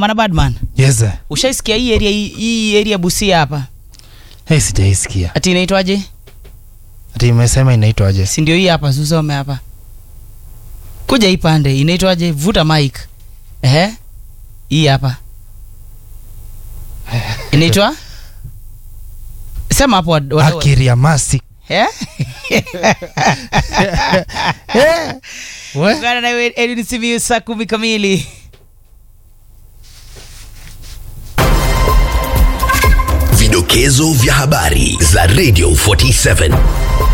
mana badman Yes. sir. ushaisikia hii area hii- hii area busia hapa Hey, sijaisikia. ati inaitwaje Ati imesema inaitwaje? si ndio hii hapa susome hapa kuja hii pande inaitwaje vuta mic ehe hii hapa inaitwa sema hapo wad- wad- Akiriamasi. Eh? We? Ungana na Edwin Simiyu saa kumi kamili Vidokezo vya habari za Radio 47